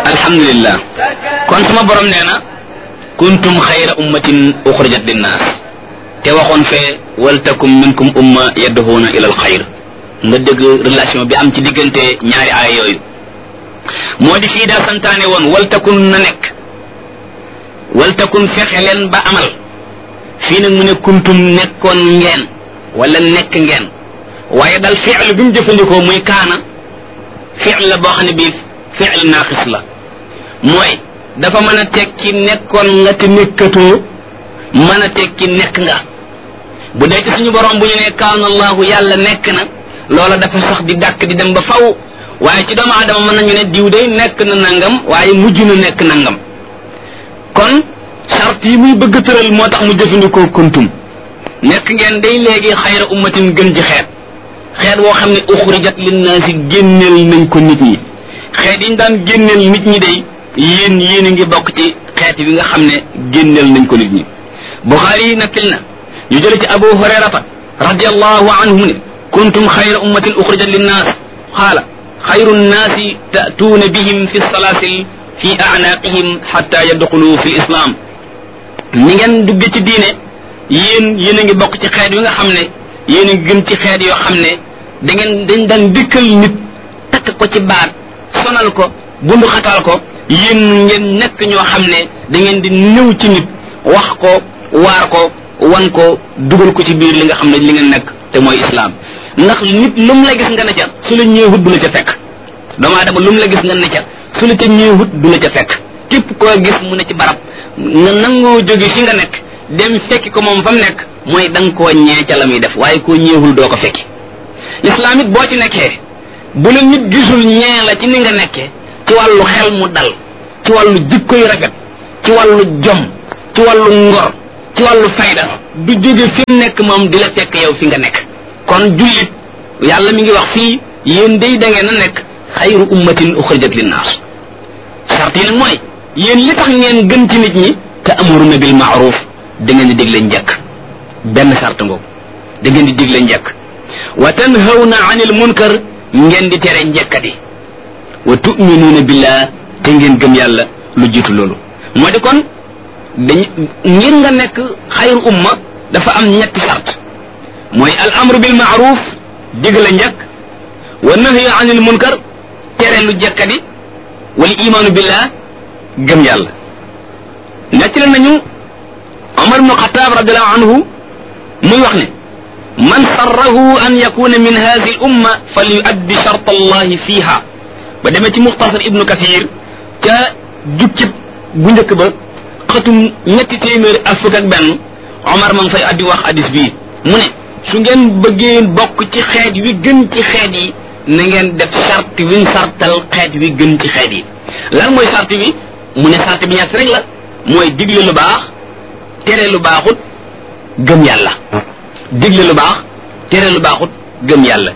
alhamdulillah kon sama borom nee na kuntum xayra ummatin uxrijat linnaas te waxoon fee waltakum minkum umma yadduhuuna ila al xayr nga dégg relation bi am ci diggante ñaari aaya yooyu moo di fii daa santaane woon waltakun na nekk waltakun fexe leen ba amal fii nag mu ne kuntum nekkoon ngeen wala nekk ngeen waaye dal fiil bi mu jëfandikoo muy kaana fiil la boo xam ne bii fiil naaqis la mooy dafa mën a tekki nekkoon nga te nekkatoo mën a tekki nekk nga bu dee ci suñu borom bu ñu ne kaana allahu yàlla nekk na loola dafa sax di dàkk di dem ba faw waaye ci doomu aadama mën nañu ne diw day nekk na nangam waaye mujj na nekk nangam kon charte yi muy bëgg tëral moo tax mu jëfandikoo kuntum nekk ngeen day léegi xayra ummatin gën ci xeet xeet woo xam ne uxrijat linnaasi génneel nañ ko nit ñi xeet yi ñu daan génneel nit ñi day yéen yéen a ngi bokk ci xeet bi nga xam ne génneel nañ ko nit ñi buxaari yi nakkil na ñu jële ci abu hurayrata radiallahu anhu mu ne kuntum xayra ummatin uxrijat linnaas qaala xayru nnaasi ta'tuuna bihim fi salaasil fi a'naaqihim xatta yadxulu fi islam ni ngeen dugge ci diine yéen yéen a ngi bokk ci xeet yi nga xam ne yéen a ngi gën ci xeet yoo xam ne da ngeen dañ daan dikkal nit takk ko ci baat sonal ko bundu xatal ko yéen ngeen nekk ñoo xam ne da ngeen di ñëw ci nit wax ko waar ko wan ko dugal ko ci biir li nga xam ne li ngeen nekk te mooy islaam ndax nit lu mu la gis nga ne ca su la ñëwut du la ca fekk doomu aadama lu mu la gis nga ne ca su la ca ñëwut du la ca fekk képp koo gis mu ne ci barab nga nangoo jóge fi nga nekk dem fekki ko moom fa mu nekk mooy da nga koo ñee ca la muy def waaye koo ñeewul doo ko fekki lislaam it boo ci nekkee bu la nit gisul ñee la ci ni nga nekkee ci wàllu xel mu dal ci wàllu jikko yu rafet ci wàllu jom ci wàllu ngor ci wàllu fayda du jóge fi mu nekk moom di la fekk yow fi nga nekk kon jullit yàlla mi ngi wax fii yéen day da ngeen a nekk xayru ummatin uxrijat linnaas sart yi nag mooy yéen li tax ngeen gën ci nit ñi te amuruna bil maaruf da ngeen di digle njëkk benn sart ngoogu da ngeen di digle njëkk wa tanhawna anil munkar ngeen di tere njëkkati wa tuminuuna billah te ngeen gëm yàlla lu jiitu loolu moo di kon dañ ngir nga nekk xayru umma dafa am ñetti sart mooy al amru bil maaruf digle njëkk wa nahyu anil munkar tere lu jëkkati wal imaanu billah gëm yàlla nettali nañu Omar ibnu Xataab radiallahu anhu muy wax ne man sarrahu an yakuna min hadihi l umma fal yuaddi shart allahi fiha ba demee ci muxtasar ibnu kathir ca jukkib bu njëkk ba xatum ñetti téeméeri ak fukk ak benn Omar ma ngi fay addi wax hadis bii mu ne su ngeen bëggee bokk ci xeet wi gën ci xeet yi na ngeen def sart wiñ sartal xeet wi gën ci xeet yi lan mooy sart bi mu ne sart bi ñett rek la mooy digle lu baax tere lu baaxut gëm yàlla digle lu baax tere lu baaxut gëm yàlla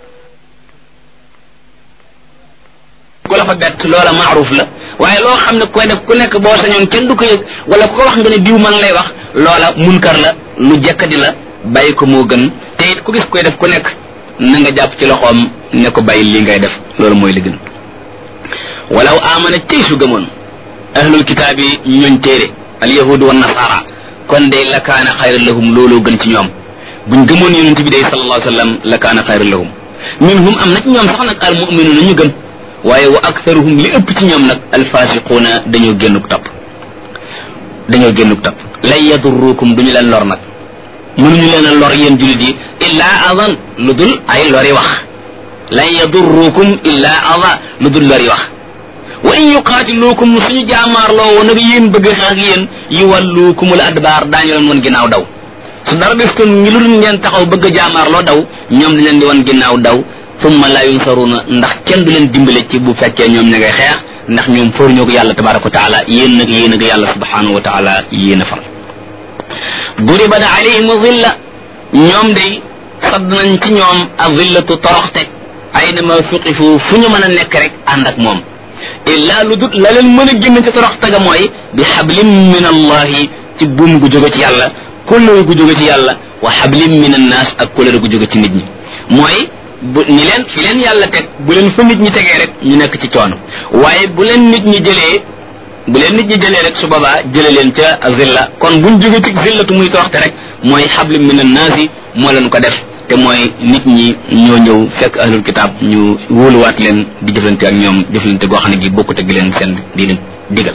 ku la fa bett loola maaruf la waaye loo xam ne koy def ku nekk boo sañoon kenn du ko yëg wala ku ko wax nga ne diw man lay wax loola munkar la lu jekkadi la bàyyi ko moo gën te it ku gis koy def ku nekk na nga jàpp ci loxoom ne ko bàyyi lii ngay def loolu mooy li gën walaw amana tey su gëmoon ahlul kitaab yi ñooñ téere al yahudu wa nasara kon day la kaana xayran lahum looloo gën ci ñoom buñ gëmoon yonent bi day sallallahu alayhi wa sallam la kaana xayran lahum minhum am na ci ñoom sax nag al muminuuna ñu gëm waaye wa aktharuhum li ëpp ci ñoom nag al fasiquuna dañoo génnuk topp dañoo génnuk topp lan yadurrukum duñu leen lor nag mënuñu leen a lor yéen jullit yi illaa adan lu dul ay lori wax lan yadurrukum illaa ada lu dul lori wax wa in yuqaatiluukum suñu jaamaarloo woon nag yéen bëgg xeex ak yéen yuwalluukumul adbaar daañu leen woon ginnaaw daw su dara des kon ngi lu dul ngeen taxaw bëgg a jaamaarloo daw ñoom dañ leen di woon ginnaaw daw summa la yunsaruuna ndax kenn du leen dimbale ci bu fekkee ñoom ña ngay xeex ndax ñoom fóor ñoo ko yàlla tabaraka wa taala yéen nag yéen ak yàlla subhanahu wa taala yéen a far duribat alayhim zilla ñoom day sadd nañ ci ñoom a zillatu toroxte aynama suqifu fu ñu mën a nekk rek ànd ak moom illa lu dut la leen mën a génn ci toroxte ga mooy bi xablim min allahi ci buum gu jóge ci yàlla kóllëre gu jóge ci yàlla wa xablim min annaas ak kóllëre gu jóge ci nit ñi mooy bu ni leen fi leen yàlla teg bu leen fa nit ñi tegee rek ñu nekk ci coono waaye bu leen nit ñi jëlee bu leen nit ñi jëlee rek su boobaa jële leen ca zilla kon buñ jóge ci zillatu muy toroxte rek mooy xabli min annaasi moo leen ko def te mooy nit ñi ñoo ñëw fekk ahlul kitaab ñu wóoluwaat leen di jëflante ak ñoom jëflante goo xam ne gi bokkut ak leen seen di leen digal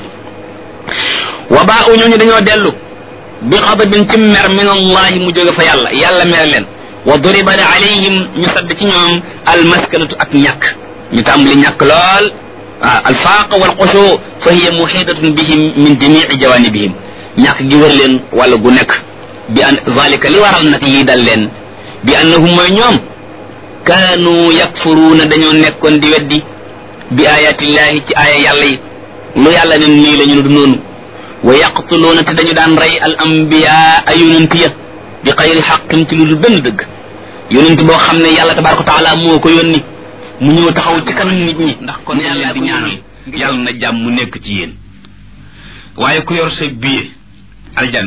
wa baa u ñooñu dañoo dellu bi xadabin ci mer min allahi mu jóge fa yàlla yàlla mere leen wa duriba alayhim ñu sadd ci ñoom almaskanatu ak ñàkk ñu tàmbali ñàkk lool ah alfaaq wal xushu fa hiya muhidatun bihim min jamii jawanibihim ñàkk gi wër leen wala gu nekk bi an zalika li waral nag lii dal leen bi annahum mooy ñoom kaanu yakfuruuna dañoo nekkoon di weddi bi ayatillahi ci aaya yàlla yi lu yàlla ne nii la ñu du noonu wa yaqtuluuna te dañu daan rey al ambiya ay yonent ya bi xayri xaqin ci lu dul benn dëgg yonent boo xam ne yàlla tabaraka wa taala moo ko yónni mu ñëw taxaw ci kanam nit ñi ndax kon yàlla di ñaanal yàlla na jàmm mu nekk ci yéen waaye ku yor say billet aljanna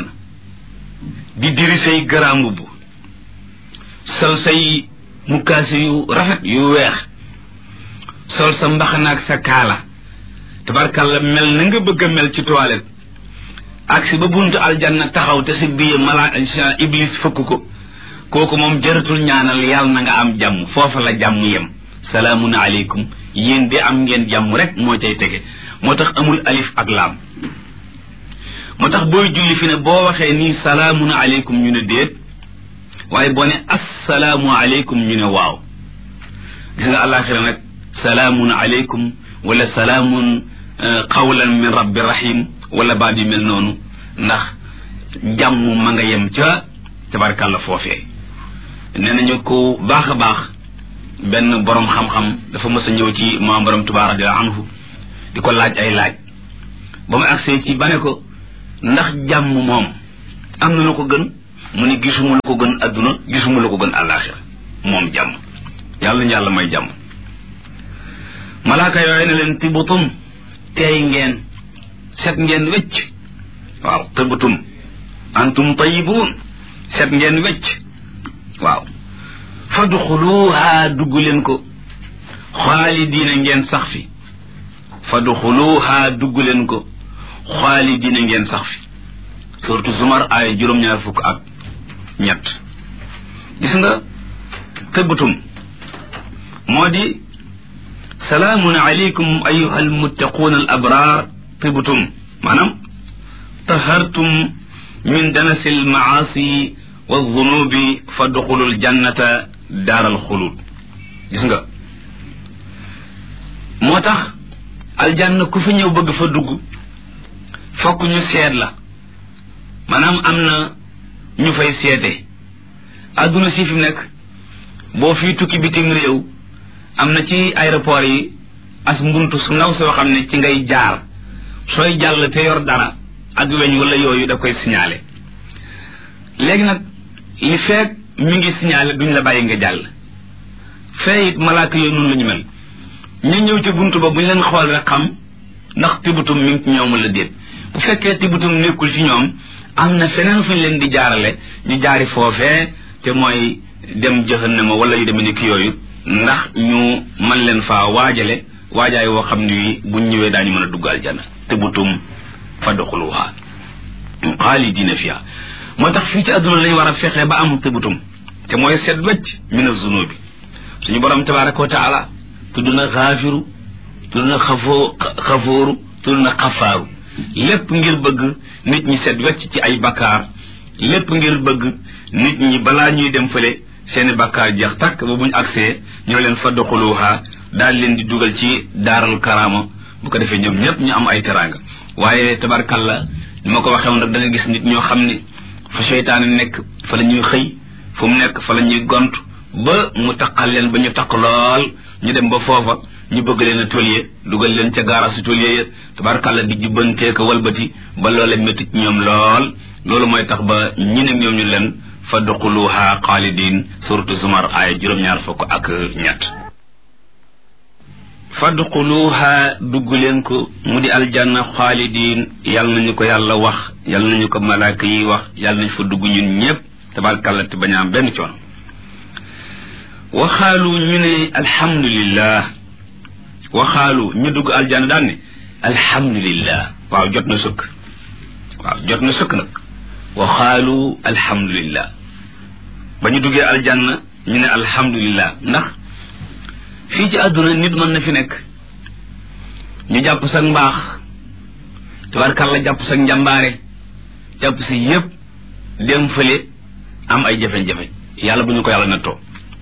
di diri say grand mbubb sol say mukkaasi yu rafet yu weex sol sa mbaxanaak sa kaala tabarkalla mel na nga bëgg a mel ci toilette ak si ba buntu aljanna taxaw te si billet mala iblis fëkk ko kooku moom jëratul ñaanal yàlla na nga am jàmm foofa la jàmm yem salaamun aleykum yéen de am ngeen jàmm rek moo cay tege moo tax amul alif ak laam moo tax booy julli fi ne boo waxee nii salaamun aleykum ñu ne déet waaye boo ne assalaamu aleykum ñu ne waaw gis nga àllaaxira nag salaamun aleykum wala salaamun qawlan min rabbi rahim wala baat yu mel noonu ndax jàmm ma nga yem ca tabarkàlla foofee nee nañu ko baax a baax benn borom xam-xam dafa mës a ñëw ci maam borom Tuubaa radiyallaahu anhu di ko laaj ay laaj ba mu agsee ci ba ne ko ndax jàmm moom am na lu ko gën mu ne gisuma lu ko gën adduna gisuma lu ko gën àllaaxira moom jàmm yàlla ñu yàlla may jàmm malaaka yooyu ne leen tibutum teey ngeen set ngeen wecc waaw tibutum antum tayibuun set ngeen wecc waaw fadxuluha dugg leen ko xaalidiina ngeen sax fi fadxuluha dugg leen ko xaalidiina ngeen sax fi surtout zumar ay juróom-ñaar fukk ak ñett gis nga tëbbatum moo di salaamun aleykum ayuha almuttaquun al abraar tibtum maanaam tahartum min danasi almaasi wa zunubi fadxulu aljannata daaral xulud gis nga moo tax aljanna ku fi ñëw bëgg fa dugg fokk ñu seet la maanaam am na ñu fay seete àdduna si fi mu nekk boo fii tukki bitim réew am na ci aéroport yi as mbuntu su ndaw soo xam ne ci ngay jaar sooy jàll te yor dara ak weñ wala yooyu da koy signalé léegi nag li feek mi ngi signalé duñ la bàyyi nga jàll fee it malaaka yooyu noonu la ñu mel ñu ñëw ci buntu ba bu ñu leen xool rek xam ndax tibutum mi ngi ci ñoom la déet bu fekkee tibutum nekkul ci ñoom am na feneen fu ñu leen di jaarale ñu jaari foofee te mooy dem jahannama wala yu demee ni ki yooyu ndax ñu man leen faa waajale waajaay woo xam ni buñ ñëwee daañu mën a dugg aljana tibutum fadxuluha xaalidina fiha moo tax fii ci àdduna lañu war a fexe ba am tibutum te mooy seet wecc min azunubi suñu borom tabaraka wa taala tudd na xaafiru tudd na xafoo xafooru tudd na xafaaru lépp ngir bëgg nit ñi seet wecc ci ay bakkaar lépp ngir bëgg nit ñi balaa ñuy dem fële seeni bakkaar jeex takk ba buñ agsee ñoo leen fadxuluha daal leen di dugal ci daaral karaama bu ko defee ñoom ñëpp ñu am ay teraanga waaye tabarkalla ni ma ko waxee woon rek da nga gis nit ñoo xam ne fa seytaane nekk fa la ñuy xëy fu mu nekk fa la ñuy gont ba mu taqal leen ba ñu taq lool ñu dem ba foofa ñu bëgg leen a tolye dugal leen ca gaara si tolye ya tabarkalla di jubbantee ko walbati ba loolee métti ci ñoom lool loolu mooy tax ba ñi ne ñoom ñu leen fadxuluha xaalidin suratu zumar aaya juróom-ñaar fukk ak ñett fadxuluha dugg leen ko mu di aljanna xaalidin yal nañu ko yàlla wax yal nañu ko malaaka yi wax yal nañu fa dugg ñun ñëpp tabarkalla te bañ a am benn coono waxaalu ñu ne alhamdulillah waxaalu ñu dugg aljanna daan ne alhamdulillah waaw jot na sëkk waaw jot na sëkk nag waxaalu alhamdulillah ba ñu duggee aljanna ñu ne alhamdulillah ndax fii ci àdduna nit mën na fi nekk ñu jàpp sa mbaax tabarkàlla jàpp sa njàmbaare jàpp si yépp dem fële am ay jafe-jafe yàlla bu ñu ko yàlla nattoo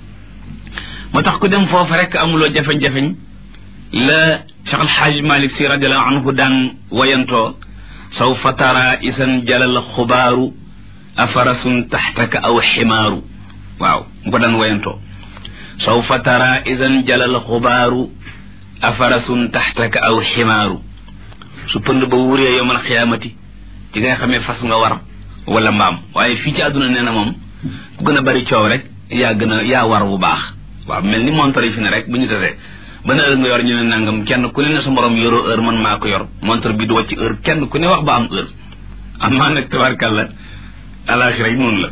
moo tax ku dem foofu rek amuloo jafe-jafeñ la Cheikh Al Hadj Malick si radiallahu anhu daan wayantoo sawfa tara isan jalal xubaaru afarasun taxtaka aw ximaaru waaw mu ko daan wayantoo sawfa tara isan jalal xubaaru afarasun taxtaka aw ximaaru su pënd ba wuree yowmal xiyaamati ci nga xamee fas nga war wala mbaam waaye fii ci àdduna nee na moom ku gën a bari coow rek yaa gën a yaa war bu baax waaw mel ni montre yi fi ne rek bu ñu tasee ban heure nga yor ñu ne nangam kenn ku ne ne sa morom yoroo heure man maa ko yor montre bi du wàcc heure kenn ku ne wax ba am heure amaa nag tabarkàlla alaxira yi noonu la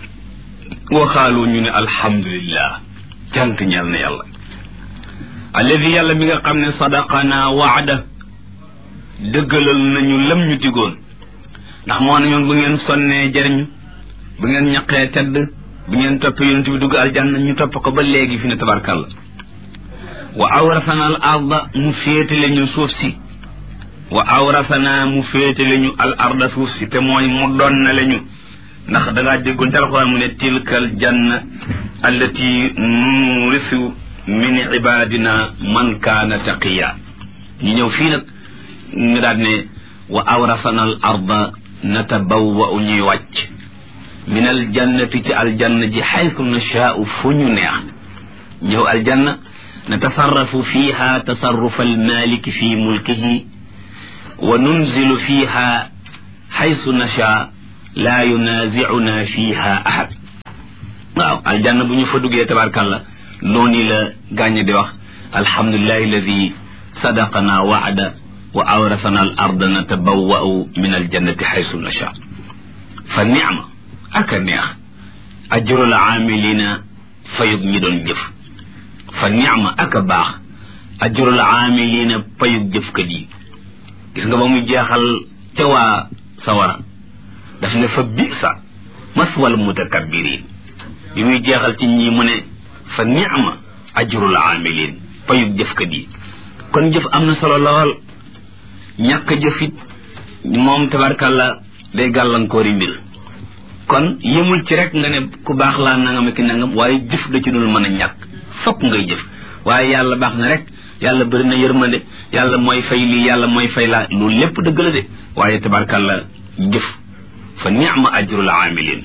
waxaalu ñu ne alhamdulillah cant ñeel na yàlla alladi yàlla mi nga xam ne sadaqana waada dëggalal nañu lam ñu digoon ndax moo ne ñoon bu ngeen sonnee jëriñu bu ngeen ñaqee tedd bu ngeen topp yonent bi dugg aljanna ñu topp ko ba léegi fi ne tabarkàlla wa awrasana al arda mu féetale ñu suuf si wa awrasana mu féetale ñu al arda suuf si te mooy mu doon na ñu ndax da ngaa déggoon ci alxuraan mu ne tilkal janna allati nurisu min ibadina man kaana taqiya ñu ñëw fii nag ñu daal ne wa awrasana al arda natabawwa'u ñuy wàcc min al jannati ci aljanna ji xaytu nashaa'u fu ñu neex ñëw aljanna natasarrafu fiha tasarrufa almaliki fi mulkihi wa nunzilu fiha xaytu nashaa laa yunaazicuna fiha ahad waaw aljanna bu ñu fa duggee tabarkàlla noonu la gàññe di wax alhamdulilahi alladi sadaqana waada wa awrasana al arda natabawwa'u min aljannati xaytu nashaa fa nicma ak a neex ajrul aamilina fayug ñi doon jëf fa nicma ak a baax ajrul aamilina fayug jëfkat yi gis nga ba muy jeexal ca waa sawara daf ne fa bisa maswal mutakabbirin bi muy jeexal ci ñi mu ne fa nicma ajrul aamilin fayug jëfkat yi kon jëf am na solo lool ñàkk jëfit moom tabarkàlla day gàllankoori mbir kon yëmul ci rek nga ne ku baax laa nangam ki nangam waaye jëf da ci dul mën a ñàkk fokk ngay jëf waaye yàlla baax na rek yàlla bëri na yërmande yàlla mooy fay lii yàlla mooy fay laa loolu lépp dëgg la de waaye tabarkàlla jëf fa ni'ma ajrul aamilin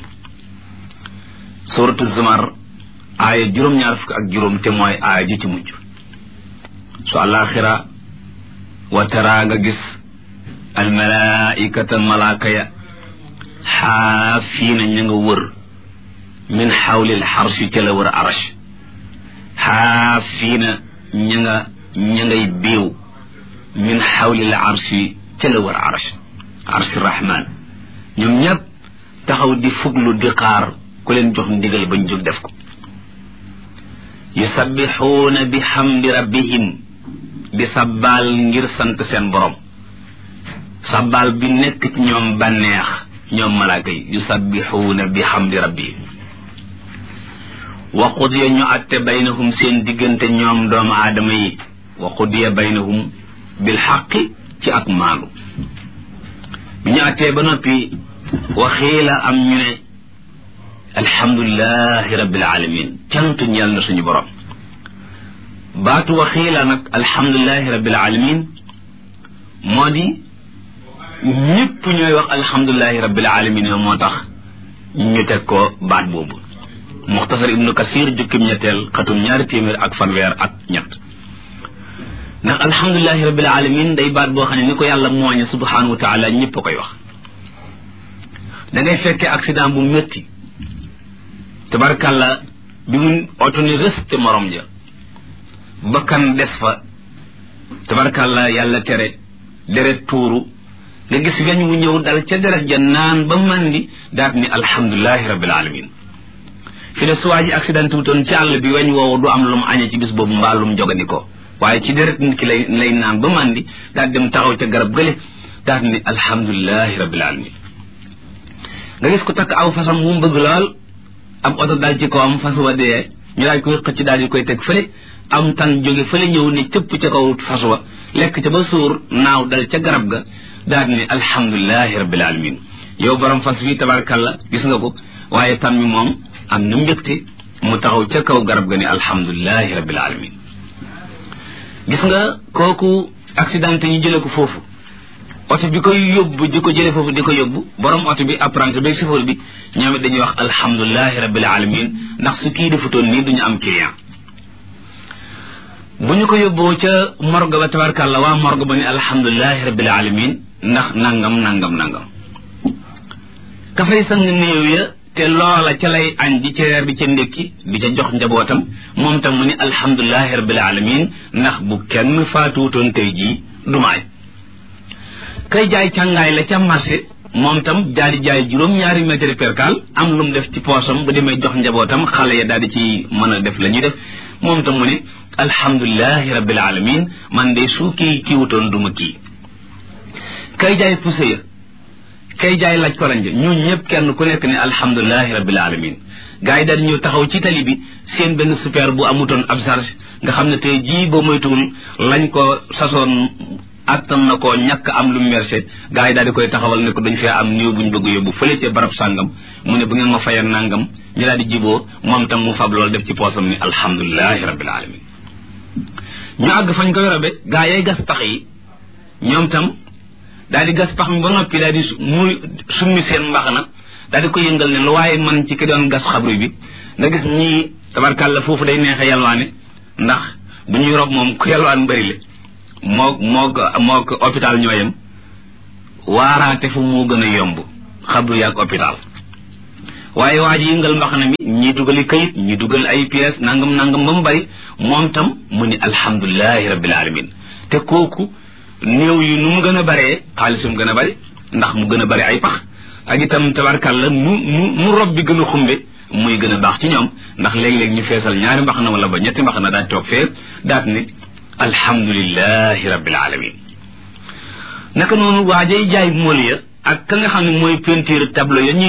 suratu zumar aaya juróom-ñaar fukk ak juróom te mooy aaya ji ci mujj su àllaaxira wa tara nga gis almalaikata malaaka ya xaafiina ña nga wër min xawlil xarsi ca la wër arash xaafiina ña nga ña ngay biiw min xawlil arsi ca la wër arash arsi rahman ñoom ñëpp taxaw di fuglu di xaar ku leen jox ndigal bañ jóg def ko yusabbixuuna bi xamdi rabbihim di sabbaal ngir sant seen borom sabbaal bi nekk ci ñoom bànneex ñoom malaaka yi yusabbixuuna bi xamdi rabbihim wa qudiya ñu atte baynahum seen diggante ñoom doomu aadama yi wa qudiya baynahum bil xaqi ci ak maalu bi ñu attee ba noppi waxiila am ñu ne alhamdulilahi rabbil alamin cant ñeel na suñu borom baatu waxiila nag alhamdulilahi rabbil alamin moo di ñëpp ñooy wax alhamdulilahi rabbil alamin moo tax ñu teg ko baat boobu muxtasar ibnu kasir jukkim ñetteel xatum ñaari téeméer ak fanweer ak ñett ndax alhamdulilahi rabbil alamin day baat boo xam ne ni ko yàlla mooñe subhanahu wa taala ñëpp a koy wax da ngay fekkee accident bu métti tabarkàlla bi mu oto ni rëste morom ja bakkan des fa tabarkàlla yàlla tere deret tuuru nga gis weñ wu ñëw dal ca deret ja naan ba mandi daat ni alhamdulilahi rabbil alamin fi ne suwaa ji accident wutoon ci àll bi weñ woowu du am lu mu añee ci bis boobu mbaa lu mu jogandikoo waaye ci deret nit ki lay lay naan ba màndi daal dem taxaw ca garab gële daal ni alhamdulilahi rabbil alamin nga gis ko takk aw fasam mu bëgg lool am oto daal ci kawam fas wa dee ñu daal koy xëcc daal di koy teg fële am tan jóge fële ñëw ni cëpp ca kaw fas wa lekk ca ba suur naaw dal ca garab ga daal ni alhamdulilahi rabbil alamin yow borom fas wi tabarkalla gis nga ko waaye tan mi moom am na mbégte mu taxaw ca kaw garab ga ni alhamdulilahi rabbil alamin gis nga kooku accident ñu jële ko foofu oto bi koy yóbbu di ko jële foofu di ko yóbbu borom oto bi apprenti bi chauffeur bi ñoom it dañuy wax alhamdulilahi rabbil alamin ndax su kii defutoon nii duñu am client bu ñu ko yóbboo ca morgue ba tabarkàlla waa morgue ba ni alhamdulilahi rabbil alamin ndax nangam nangam nangam ka fay sang néew ya te loola ca lay añ di ca reer di ca ndékki di ca jox njabootam moom tam mu ni alhamdulilahi rabbil alamin ndax bu kenn faatuutoon tey jii du maay kay jaay càngaay la ca marché moom tam daal di jaay juróom-ñaari mètre percal am lu mu def ci poosam bu demee jox njabootam xale ya daal di ci mën a def la ñuy def moom tam mu ne alhamdulilahi rabbil alamin man de su kii kiiwutoon du ma kii kay jaay pousse ya kay jaay laaj koranje ñun ñëpp kenn ku nekk ne alhamdulilahi rabbil alamin gars yi daal di ñëw taxaw ci tali bi seen benn super bu amutoon ab charge nga xam ne tey jii boo moytuwul lañ ko sasoon attan na ko ñàkk am lu mercé gars yi daal di koy taxawal ne ko dañ fee am néew buñ bëgg yóbbu fële ca barab sàngam mu ne bu ngeen ma fayal nangam ñu daal di jiboo moom tam mu fab loolu def ci poosam ni alhamdulilahi rabbil alamin ñu àgg fañ ko yorobe gars yay gas pax yi ñoom tam daal di gas pax mi ba noppi daal di muy summi seen mbax na daal di ko yëngal ne lu waaye man ci ki doon gas xabru bi nga gis ñii tabarkàlla foofu day neexe yalwaane ndax bu ñuy rob moom ku yalwaan bëri le moo moo ko moo ko hôpital ñooyam waaraate fu moo gën a yomb xabru yaag hôpital waaye waa ji yëngal mbaxana mi ñii dugali kayit ñii dugal ay pièces nangam nangam ba mu bari moom tam mu ni alhamdulilahi rabbil alamin te kooku néew yi nu mu gën a baree xaalisum gën a bari ndax mu gën a bari ay pax ak itam tabarkàlla nu nu nu rob bi gën a xumbe muy gën a baax ci ñoom ndax léeg-léeg ñu feesal ñaari mbaxana wala ba ñetti mbaxana daal toog fee daat ni alhamdulilahi rabbil alamin naka noonu waajay jaay mool ya ak ka nga xam ne mooy peinture tableau ya ñuy